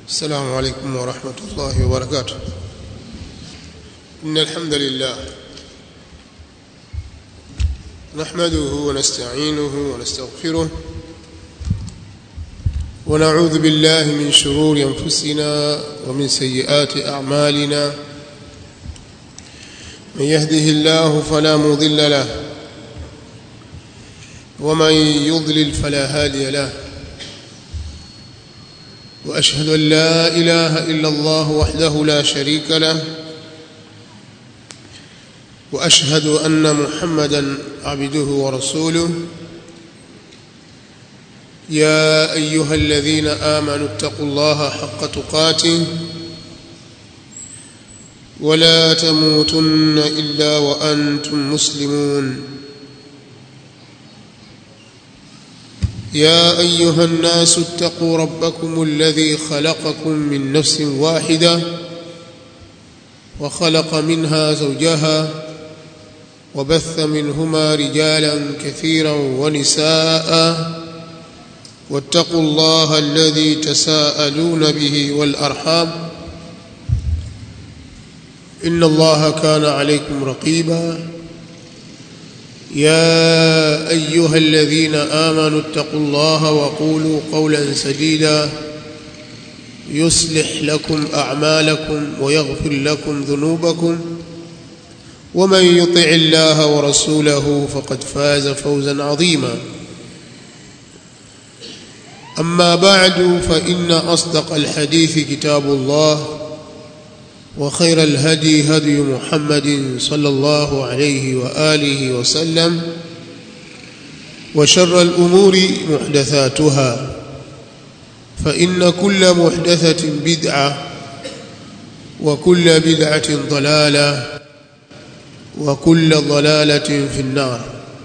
السلام عليكم ورحمة الله وبركاته إن الحمد لله نحمده ونستعينه ونستغفره ونعوذ بالله من شرور أنفسنا ومن سيئات أعمالنا من يهده الله فلا مضل له ومن يضلل فلا هادي له واشهد ان لا اله الا الله وحده لا شريك له واشهد ان محمدا عبده ورسوله يا ايها الذين امنوا اتقوا الله حق تقاته ولا تموتن الا وانتم مسلمون يا ايها الناس اتقوا ربكم الذي خلقكم من نفس واحده وخلق منها زوجها وبث منهما رجالا كثيرا ونساء واتقوا الله الذي تساءلون به والارحام ان الله كان عليكم رقيبا يا ايها الذين امنوا اتقوا الله وقولوا قولا سديدا يصلح لكم اعمالكم ويغفر لكم ذنوبكم ومن يطع الله ورسوله فقد فاز فوزا عظيما اما بعد فان اصدق الحديث كتاب الله وخير الهدي هدي محمد صلى الله عليه واله وسلم وشر الامور محدثاتها فان كل محدثه بدعه وكل بدعه ضلاله وكل ضلاله في النار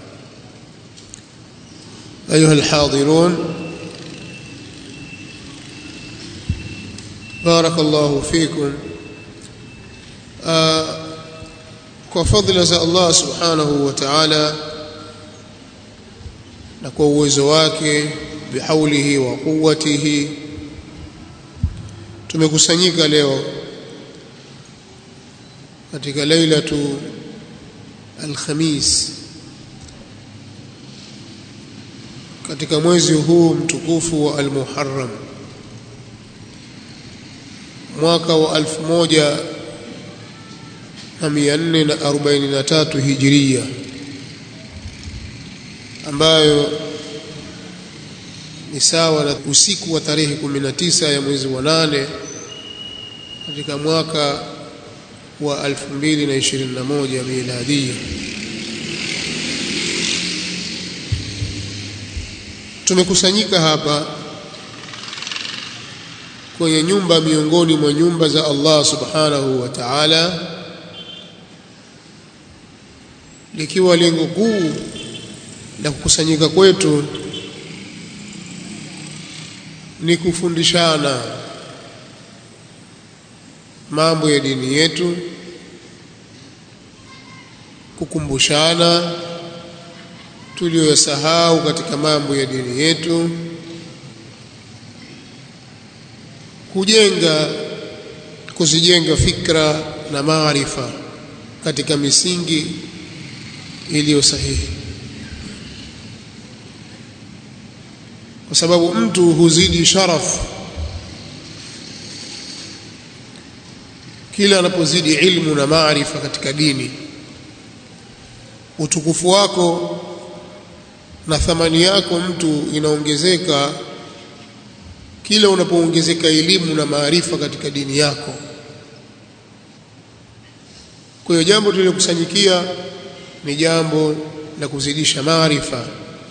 ايها الحاضرون بارك الله فيكم kwa fadhila za Allah subhanahu wa ta'ala na kwa uwezo wake bihaulihi wa quwwatihi tumekusanyika leo katika lailatu alkhamis katika mwezi huu mtukufu wa almuharram mwaka wa alfu moja na mia nne na arobaini na tatu hijiria ambayo ni sawa na usiku wa tarehe kumi na tisa ya mwezi wa nane katika mwaka wa alfu mbili na ishirini na moja miladia tumekusanyika hapa kwenye nyumba miongoni mwa nyumba za Allah subhanahu wa ta'ala likiwa lengo kuu la kukusanyika kwetu ni kufundishana mambo ya dini yetu kukumbushana tuliyosahau katika mambo ya dini yetu kujenga kuzijenga fikra na maarifa katika misingi iliyo sahihi kwa sababu mtu huzidi sharaf kila anapozidi ilmu na maarifa katika dini utukufu wako na thamani yako mtu inaongezeka kila unapoongezeka elimu na maarifa katika dini yako kwa hiyo jambo tulilokusanyikia ni jambo la kuzidisha maarifa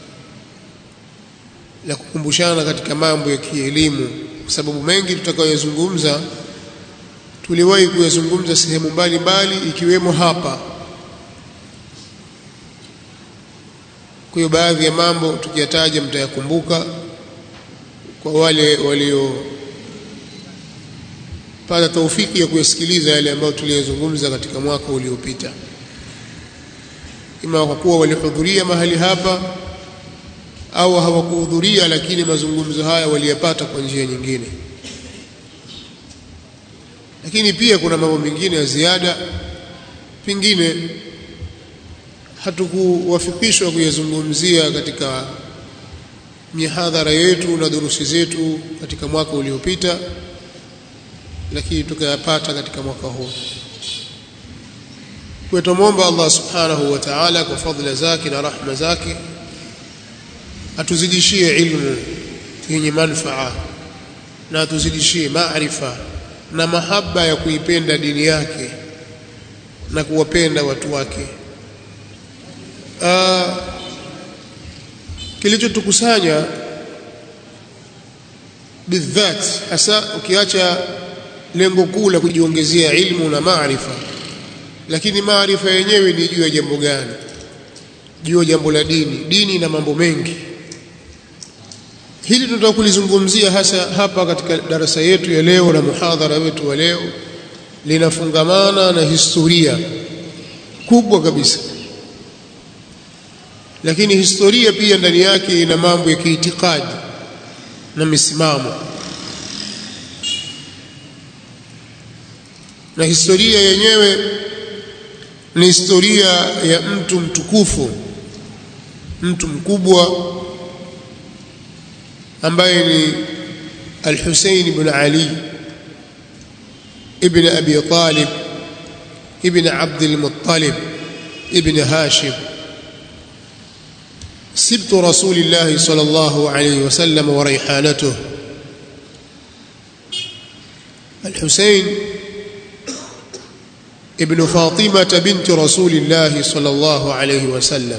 la kukumbushana katika mambo ya kielimu kwa sababu mengi tutakayozungumza tuliwahi kuyazungumza sehemu mbalimbali ikiwemo hapa kwa hiyo baadhi ya mambo tukiyataja mtayakumbuka kwa wale walio pata taufiki ya kuyasikiliza yale ambayo tuliyozungumza katika mwaka uliopita ima kwa kuwa walihudhuria mahali hapa au hawakuhudhuria lakini mazungumzo haya waliyapata kwa njia nyingine lakini pia kuna mambo mengine ya ziada pengine hatukuwafikishwa kuyazungumzia katika mihadhara yetu na durusi zetu katika mwaka uliopita lakini tukayapata katika mwaka huu kwa tumomba Allah subhanahu wa ta'ala kwa fadhila zake na rahma zake atuzidishie ilmu yenye manufaa na atuzidishie maarifa na mahaba ya kuipenda dini yake na kuwapenda watu wake uh, kilichotukusanya bidhat hasa ukiacha lengo kuu la kujiongezea ilmu na maarifa lakini maarifa yenyewe ni juu ya jambo gani juu ya jambo la dini dini na mambo mengi hili tunataka kulizungumzia hasa hapa katika darasa yetu ya leo na muhadhara wetu wa leo linafungamana na historia kubwa kabisa lakini historia pia ndani yake ina mambo ya kiitikadi na misimamo na historia yenyewe ni historia ya mtu mtukufu mtu mkubwa ambaye ni Al-Hussein ibn Ali ibn Abi Talib ibn Abd al-Muttalib ibn Hashim سبت رسول الله صلى الله عليه وسلم وريحانته الحسين ابن فاطمة بنت رسول الله صلى الله عليه وسلم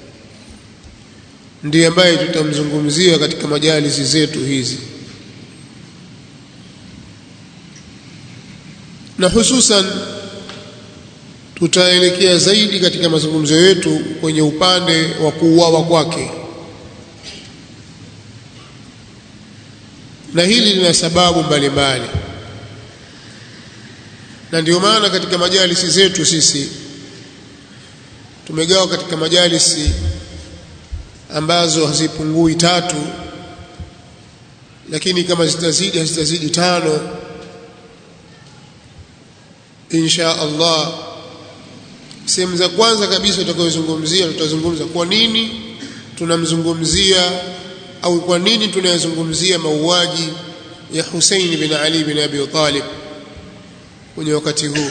ndiye ambaye tutamzungumzia katika majalisi zetu hizi na hususan tutaelekea zaidi katika mazungumzo yetu kwenye upande wa kuuawa kwake na hili lina sababu mbalimbali na ndio maana katika majalisi zetu sisi tumegawa katika majalisi ambazo hazipungui tatu lakini kama zitazidi hazitazidi tano insha Allah sehemu za kwanza kabisa tutakayozungumzia tutazungumza kwa nini tunamzungumzia au kwa nini tunayazungumzia mauaji ya Hussein bin Ali bin Abi Talib kwenye wakati huu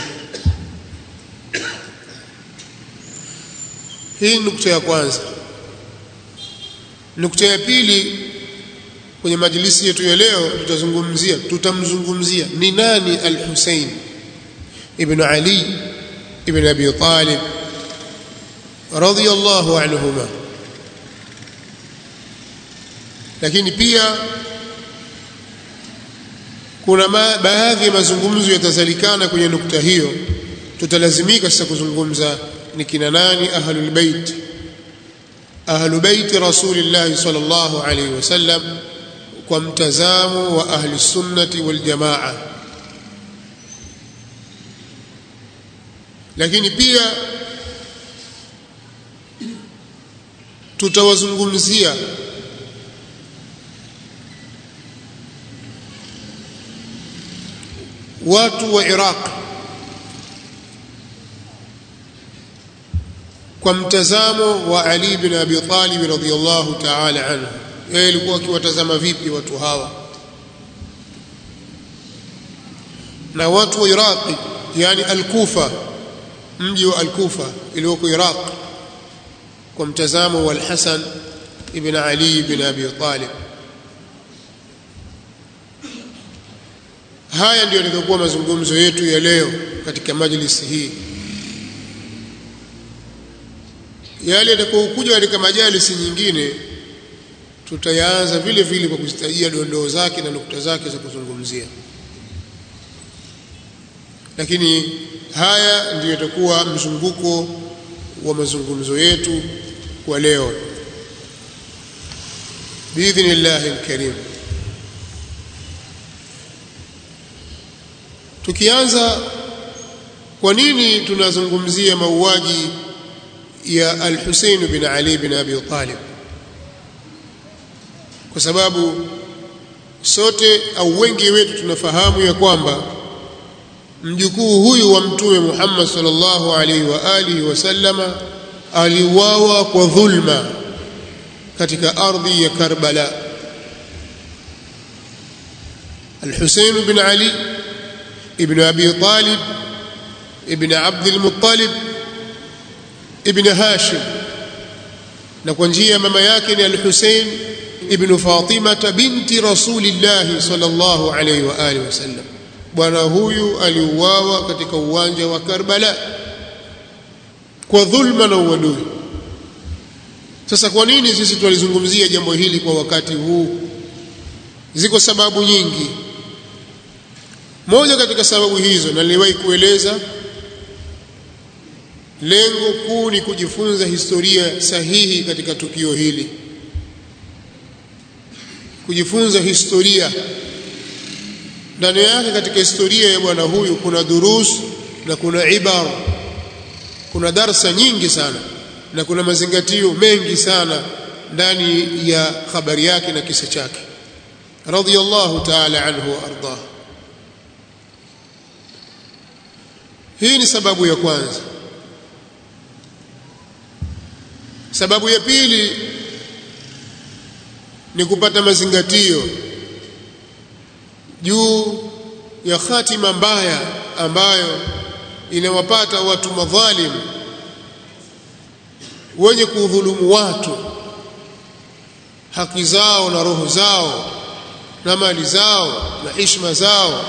hii nukta ya kwanza nukta ya pili kwenye majlisi yetu ya leo tutazungumzia tutamzungumzia ni nani al-Hussein ibn Ali ibn Abi Talib radiyallahu anhuma lakini pia kuna ma, baadhi ya mazungumzo yatazalikana kwenye nukta hiyo tutalazimika sasa kuzungumza ni kina nani ahlul bait ahlu bait rasulillah sallallahu alayhi wasallam kwa mtazamo wa ahli sunnati wal jamaa lakini pia tutawazungumzia watu wa Iraq kwa mtazamo wa Ali bin Abi Talib radhiyallahu ta'ala anhu yeye alikuwa akiwatazama vipi watu hawa na watu wa Iraq yani al-Kufa mji wa al-Kufa iliyoko Iraq kwa mtazamo wa al-Hasan ibn Ali ibn Abi Talib haya ndio yatakuwa mazungumzo yetu ya leo katika majlisi hii yale yatakayokuja katika majalisi nyingine tutayaanza vile vile kwa kuzitajia dondoo zake na nukta zake za kuzungumzia lakini haya ndiyo yatakuwa mzunguko wa mazungumzo yetu kwa leo biidhnillahi alkarim tukianza kwa nini tunazungumzia mauaji ya al-Husayn bin Ali bin Abi Talib kwa sababu sote au wengi wetu tunafahamu ya kwamba mjukuu huyu wa mtume Muhammad sallallahu alaihi wa alihi wasallama aliuawa kwa dhulma katika ardhi ya Karbala الحسين بن علي ابن أبي طالب ابن عبد المطلب ابن هاشم نكونجيا ماما yake ni الحسين ابن فاطمة بنت رسول الله صلى الله عليه وآله وسلم bwana huyu aliuawa katika uwanja wa Karbala kwa dhulma na uadui sasa kwa nini sisi tulizungumzia jambo hili kwa wakati huu ziko sababu nyingi moja katika sababu hizo na niliwahi kueleza lengo kuu ni kujifunza historia sahihi katika tukio hili kujifunza historia ndani yake katika historia ya bwana huyu kuna durus na kuna ibara kuna darsa nyingi sana na kuna mazingatio mengi sana ndani ya habari yake na kisa chake radiyallahu ta'ala anhu wa ardah hii ni sababu ya kwanza sababu ya pili ni kupata mazingatio juu ya hatima mbaya ambayo inawapata watu madhalim wenye kudhulumu watu haki zao na roho zao na mali zao na heshima zao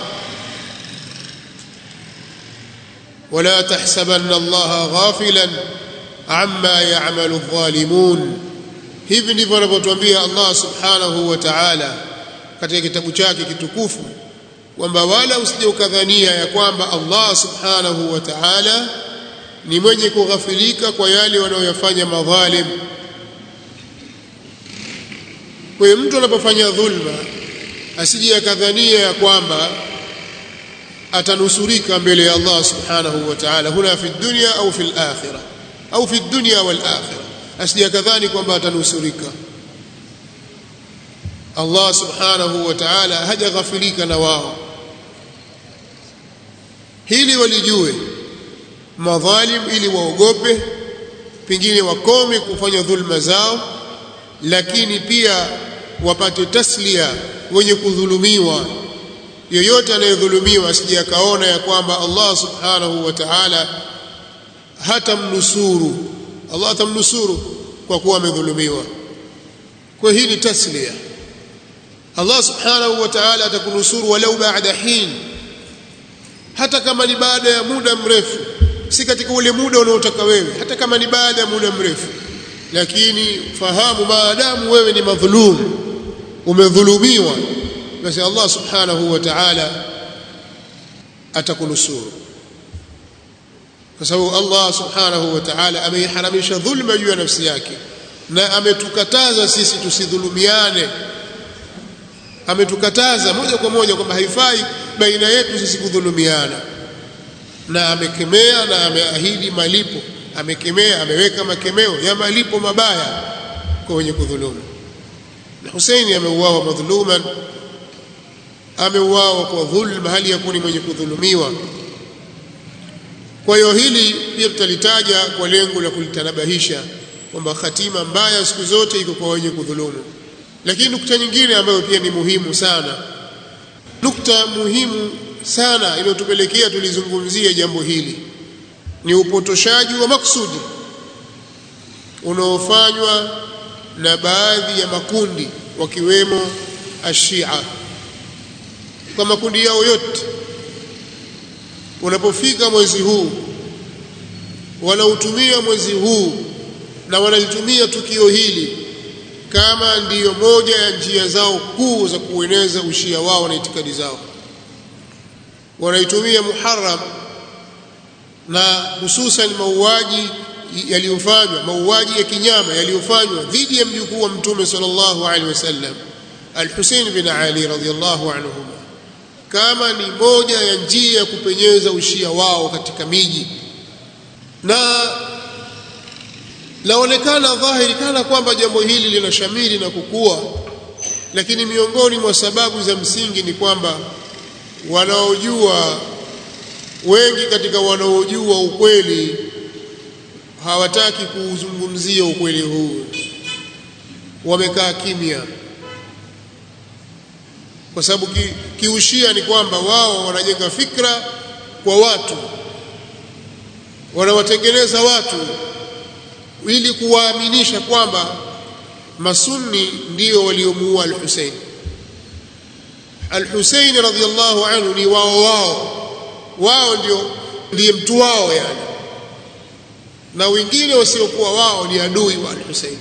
ولا تحسبن الله غافلا عما يعمل الظالمون hivi ndivyo anavyotuambia Allah subhanahu wa ta'ala katika kitabu chake kitukufu kwamba wala usije ukadhania ya kwamba Allah subhanahu wa ta'ala ni mwenye kughafilika kwa yale wanayoyafanya madhalim kwa hiyo mtu anapofanya dhulma asije akadhania ya kwamba atanusurika mbele ya Allah subhanahu wa ta'ala huna fi dunya au fi al-akhirah au fi dunya wal akhirah asije akadhani kwamba atanusurika Allah subhanahu wa ta'ala hajaghafilika na wao hili walijue madhalim ili waogope pengine wakome kufanya dhulma zao lakini pia wapate taslia wenye kudhulumiwa yoyote anayedhulumiwa asije akaona ya kwamba Allah subhanahu wa ta'ala hatamnusuru Allah atamnusuru kwa kuwa amedhulumiwa kwa hii ni taslia Allah subhanahu wa ta'ala atakunusuru walau baada hin hata kama ni baada ya muda mrefu si katika ule muda unaotaka wewe hata kama ni baada ya muda mrefu lakini fahamu maadamu wewe ni madhulum umedhulumiwa basi Allah subhanahu wa ta'ala atakunusuru kwa sababu Allah subhanahu wa ta'ala ameiharamisha dhulma juu ya nafsi yake na ametukataza sisi tusidhulumiane ametukataza moja kwa moja kwamba haifai baina yetu sisi kudhulumiana na amekemea na ameahidi malipo amekemea ameweka makemeo ya malipo mabaya kwa wenye kudhulumu na Husaini ameuawa madhuluman ameuawa kwa dhulma hali ya kuni mwenye kudhulumiwa kwa hiyo hili pia tutalitaja kwa lengo la kulitanabahisha kwamba hatima mbaya siku zote iko kwa wenye kudhulumu lakini nukta nyingine ambayo pia ni muhimu sana nukta muhimu sana inayotupelekea tulizungumzia jambo hili ni upotoshaji wa maksudi unaofanywa na baadhi ya makundi wakiwemo ashia kwa makundi yao yote unapofika mwezi huu wanautumia mwezi huu na wanalitumia tukio hili kama ndiyo moja ya njia zao kuu za kueneza ushia wao na itikadi zao wanaitumia Muharram na hususan mauaji yaliyofanywa mauaji ya kinyama yaliyofanywa dhidi ya mjukuu wa mtume sallallahu alaihi wasallam Al-Hussein bin Ali radhiyallahu anhuma kama ni moja ya njia ya kupenyeza ushia wao katika miji na laonekana dhahiri kana kwamba jambo hili linashamiri na kukua lakini miongoni mwa sababu za msingi ni kwamba wanaojua wengi katika wanaojua ukweli hawataki kuuzungumzia ukweli huu wamekaa kimya kwa sababu ki, kiushia ni kwamba wao wanajenga fikra kwa watu wanawatengeneza watu ili kuwaaminisha kwamba masunni ndio waliomuua al-Hussein al-Hussein radhiyallahu anhu ni wao wao wao ndio ndiye mtu wao yani na wengine wasiokuwa wao ni adui wa al-Hussein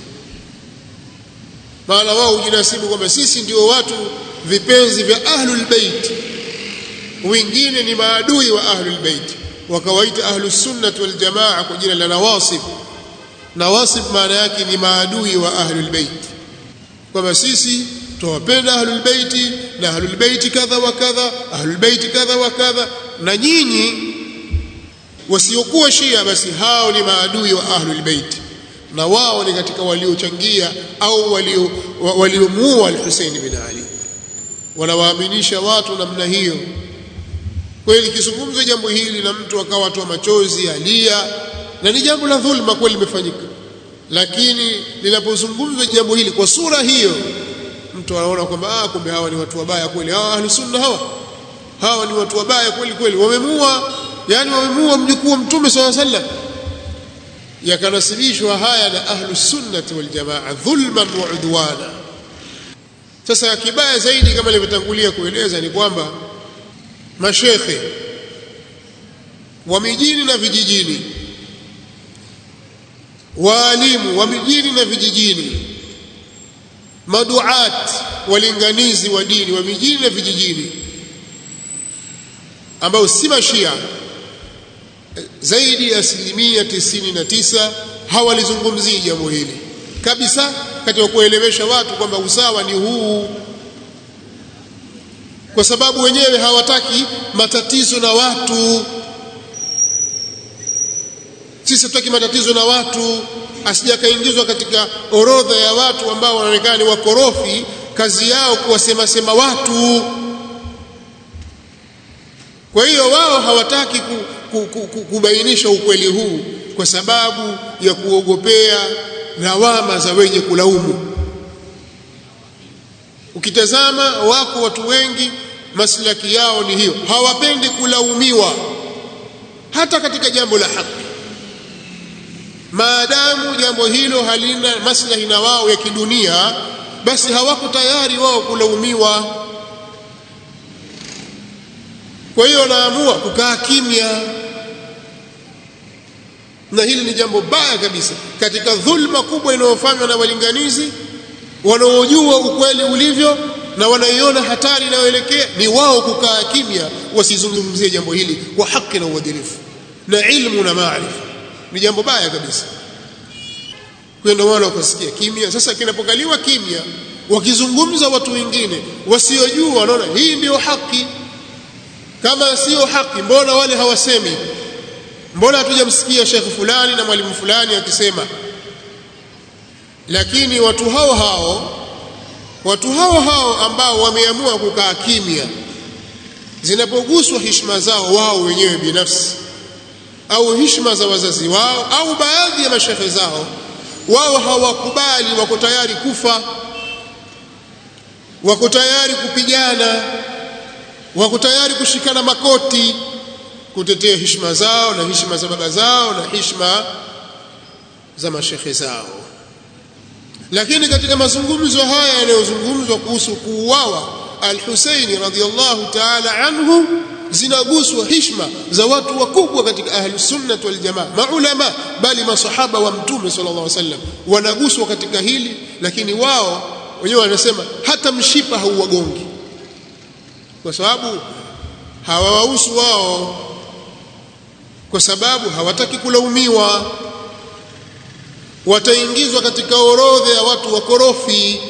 maana wao hujinasibu kwamba sisi ndio watu vipenzi vya ahlul bait wengine ni maadui wa ahlul bait wakawaita ahlus sunnah wal jamaa kwa jina la nawasib nawasib maana yake ni maadui wa ahlul bait kwamba sisi tuwapenda ahlul bait na ahlul bait kadha wa kadha ahlul bait kadha wa kadha na nyinyi wasiokuwa shia basi hao ni maadui wa ahlul bait na wao ni katika waliochangia au walio waliomuua al-Hussein bin Ali wanawaaminisha watu namna hiyo kweli kizungumzo jambo hili na mtu akawa atoa machozi alia na ni jambo la dhulma kweli limefanyika lakini linapozungumzwa jambo hili kwa sura hiyo mtu anaona kwamba ah kumbe hawa ni watu wabaya kweli hawa ahli sunna hawa hawa ni watu wabaya kweli kweli wamemua yani wamemua mjukuu wa mtume swalla sallam yakanasibishwa haya na ahlu sunnati wal jamaa dhulman wa udwana sasa kibaya zaidi kama nilivyotangulia kueleza ni kwamba mashekhe wa mijini na vijijini waalimu wa mijini na vijijini maduat walinganizi wa dini wa mijini na vijijini ambao si mashia zaidi ya asilimia tisini na tisa hawalizungumzii jambo hili kabisa katika kuelewesha watu kwamba usawa ni huu kwa sababu wenyewe hawataki matatizo na watu sisi hatutaki matatizo na watu asijakaingizwa katika orodha ya watu ambao wanaonekana ni wakorofi kazi yao kuwasema sema watu kwa hiyo wao hawataki ku, ku, ku, ku, kubainisha ukweli huu kwa sababu ya kuogopea lawama za wenye kulaumu ukitazama wako watu wengi maslaki yao ni hiyo hawapendi kulaumiwa hata katika jambo la haki maadamu jambo hilo halina maslahi na wao ya kidunia basi hawako tayari wao kulaumiwa kwa hiyo wanaamua kukaa kimya na hili ni jambo baya kabisa katika dhulma kubwa inayofanywa na walinganizi wanaojua ukweli ulivyo na wanaiona hatari inayoelekea ni wao kukaa kimya wasizungumzie jambo hili kwa haki na uadilifu na ilmu na maarifa ni jambo baya kabisa kwa ndio maana wakasikia kimya sasa kinapokaliwa kimya wakizungumza watu wengine wasiojua wanaona hii ndiyo haki kama sio haki mbona wale hawasemi mbona hatujamsikia shekhe fulani na mwalimu fulani akisema lakini watu hao hao watu hao hao ambao wameamua kukaa kimya zinapoguswa heshima zao wao wenyewe binafsi au heshima za wazazi wao au baadhi ya mashehe zao wao hawakubali wako tayari kufa wako tayari kupigana wako tayari kushikana makoti kutetea heshima zao na heshima za baba zao na heshima za mashehe zao lakini katika mazungumzo haya yanayozungumzwa kuhusu kuuawa al-Husaini radhiyallahu ta'ala anhu zinaguswa heshima za watu wakubwa katika ahlus sunnah wal jamaa maulama bali masahaba wa mtume sallallahu alaihi wasallam wanaguswa katika hili lakini wao wenyewe wanasema hata mshipa hauwagongi kwa sababu hawawahusu wao kwa sababu hawataki kulaumiwa wataingizwa katika orodha ya watu wakorofi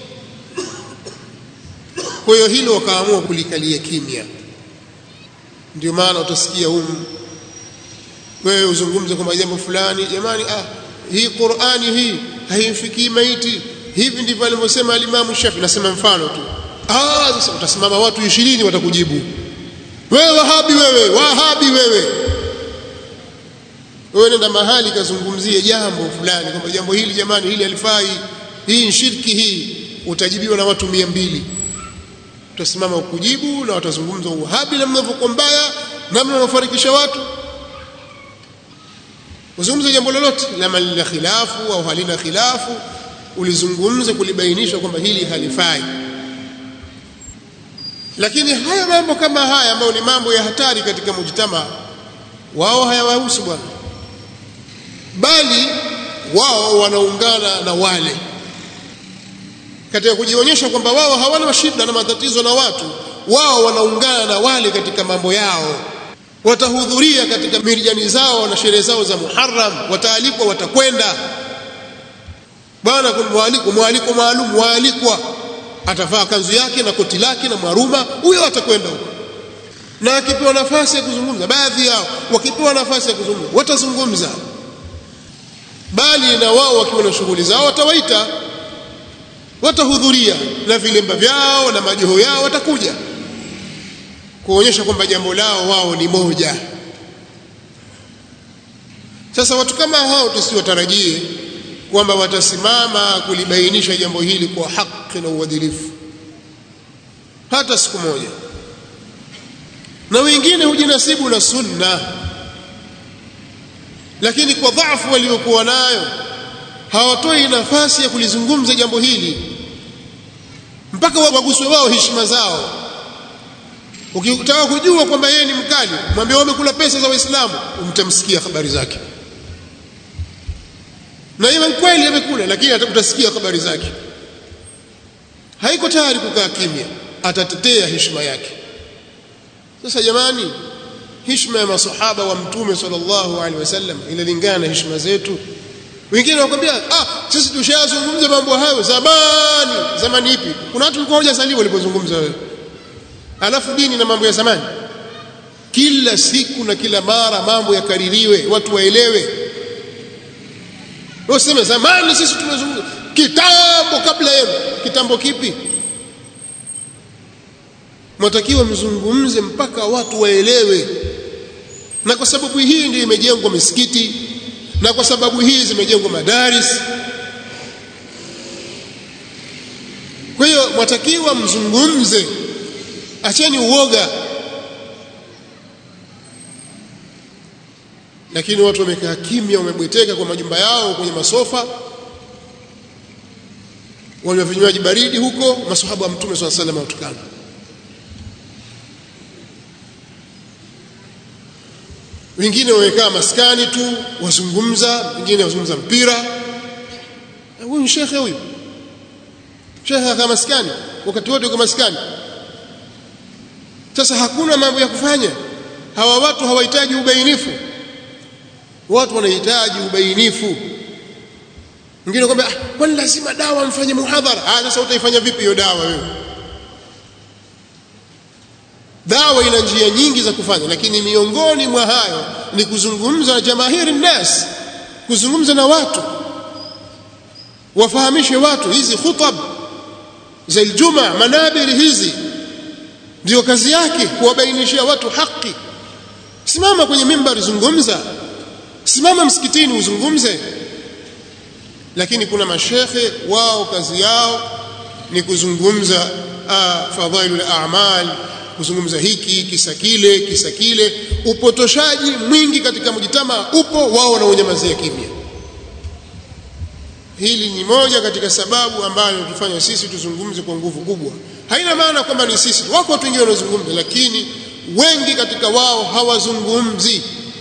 kwa hiyo hilo wakaamua kulikalia kimya ndio maana utasikia humu wewe uzungumze kwamba jambo fulani jamani ah hii Qur'ani hii haimfikii maiti hivi ndivyo alivyosema alimamu Shafi nasema mfano tu ah sasa utasimama watu 20 watakujibu wewe wahabi wewe wahabi wewe wewe nenda mahali kazungumzie jambo fulani kwamba jambo hili jamani hili halifai hii ni shirki hii utajibiwa na watu mia mbili utasimama ukujibu na watazungumza uhabi namna mnavyokuwa mbaya namna unafarikisha watu uzungumze jambo lolote lama lina khilafu au halina khilafu ulizungumze kulibainisha kwamba hili halifai lakini haya mambo kama haya ambayo ni mambo ya hatari katika mujtama wao hayawahusu bwana bali wao wanaungana na wale katika kujionyesha kwamba wao hawana shida na matatizo na watu wao wanaungana na wale katika mambo yao watahudhuria katika mirjani zao na sherehe zao za Muharram wataalikwa watakwenda bwana mwaliko mwaliko maalum waalikwa atavaa kanzu yake na koti lake na mwaruma huyo atakwenda huko na akipewa nafasi ya kuzungumza baadhi yao wakipewa nafasi ya kuzungumza watazungumza bali na wao wakiwa na shughuli zao watawaita watahudhuria na vilemba vyao na majoho yao watakuja kuonyesha kwamba jambo lao wao ni moja sasa watu kama hao tusiwatarajie kwamba watasimama kulibainisha jambo hili kwa haki na uadilifu hata siku moja na wengine hujinasibu na sunna lakini kwa dhaifu waliokuwa nayo hawatoi nafasi ya kulizungumza jambo hili mpaka waguswe wao heshima zao ukitaka kujua kwamba yeye ni mkali mwambie wamekula pesa za waislamu umtamsikia habari zake na iwe kweli amekula lakini utasikia habari zake haiko tayari kukaa kimya atatetea heshima yake sasa jamani heshima ya masahaba wa mtume sallallahu alaihi wasallam inalingana na heshima zetu wengine wakwambia ah sisi tushazungumza mambo hayo zamani zamani ipi kuna watu walikuwa hawajazaliwa walipozungumza wewe alafu dini na mambo ya zamani kila siku na kila mara mambo yakaririwe watu waelewe useme zamani sisi tumezungumza kitambo kabla yenu kitambo kipi mwatakiwa mzungumze mpaka watu waelewe na kwa sababu hii ndio imejengwa misikiti na kwa sababu hii zimejengwa madaris kwa hiyo mwatakiwa mzungumze acheni uoga lakini watu wamekaa kimya wamebweteka kwa majumba yao kwenye masofa wanywa vinywaji baridi huko masahaba wa mtume swalla sallam watukana wengine wamekaa maskani tu wazungumza wengine wazungumza mpira huyu ni shekhe huyu shekhe akaa maskani wakati wote uko maskani sasa hakuna mambo ya kufanya hawa watu hawahitaji ubainifu watu wanahitaji ubainifu mwingine kwamba ah, kwani lazima dawa mfanye muhadhara ah sasa utaifanya vipi hiyo dawa wewe dawa ina njia nyingi za kufanya lakini miongoni mwa hayo ni kuzungumza na jamahiri nnas kuzungumza na watu wafahamishe watu hizi khutab za iljuma manabiri hizi ndio kazi yake kuwabainishia watu haki simama kwenye mimbari zungumza simama msikitini uzungumze lakini kuna mashekhe wao kazi yao ni kuzungumza fadhailul a'mal kuzungumza hiki kisa kile kisa kile upotoshaji mwingi katika mjitama upo wao wanaonyamazia kimya hili ni moja katika sababu ambayo tufanya sisi tuzungumze kwa nguvu kubwa haina maana kwamba ni sisi wako watu wengine wanazungumza lakini wengi katika wao hawazungumzi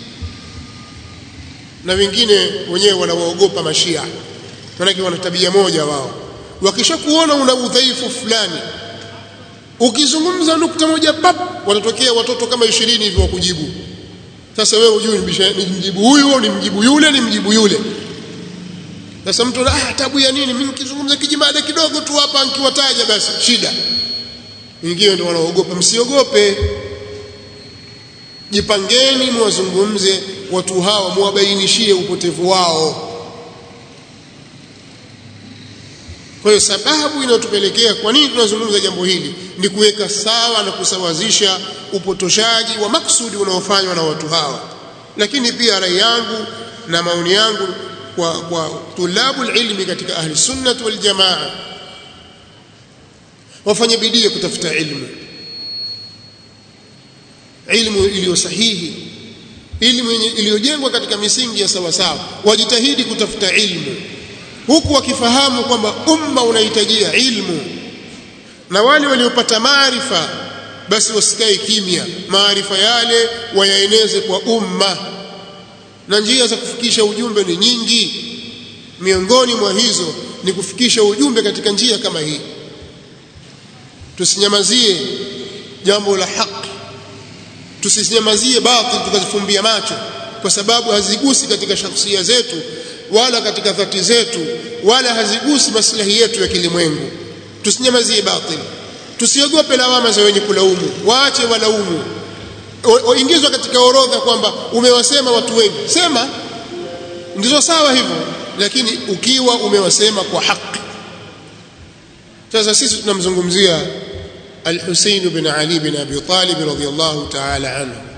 na wengine wenyewe wanawaogopa mashia maanake wana tabia moja wao wakishakuona una udhaifu fulani ukizungumza nukta moja pap watatokea watoto kama ishirini hivi wakujibu sasa wewe hujui ni mjibu huyu ni mjibu yule ni mjibu yule sasa mtu ah tabu ya nini mimi nikizungumza kijimada kidogo tu hapa nikiwataja basi shida wengine ndio wanaogopa msiogope jipangeni mwazungumze watu hawa muwabainishie upotevu wao kwa hiyo sababu inayotupelekea kwa nini tunazungumza jambo hili ni kuweka sawa na kusawazisha upotoshaji wa maksudi unaofanywa na watu hawa lakini pia rai yangu na maoni yangu kwa, kwa tulabu ilmi katika ahli sunnah wal jamaa wafanye bidii kutafuta ilmu ilmu iliyo sahihi ilmu iliyojengwa katika misingi ya sawa sawa wajitahidi kutafuta ilmu huku wakifahamu kwamba umma unahitajia ilmu na wale waliopata maarifa basi wasikae kimya maarifa yale wayaeneze kwa umma na njia za kufikisha ujumbe ni nyingi miongoni mwa hizo ni kufikisha ujumbe katika njia kama hii tusinyamazie jambo la haki tusinyamazie batil tukazifumbia macho kwa sababu hazigusi katika shakhsia zetu wala katika dhati zetu wala hazigusi maslahi yetu ya kilimwengu tusinyamazie batil tusiogope lawama za wenye kulaumu waache walaumu waingizwa katika orodha kwamba umewasema watu wengi sema ndizo sawa hivyo lakini ukiwa umewasema kwa haki sasa sisi tunamzungumzia al-Husayn bin Ali bin Abi Talib radhiyallahu ta'ala anhu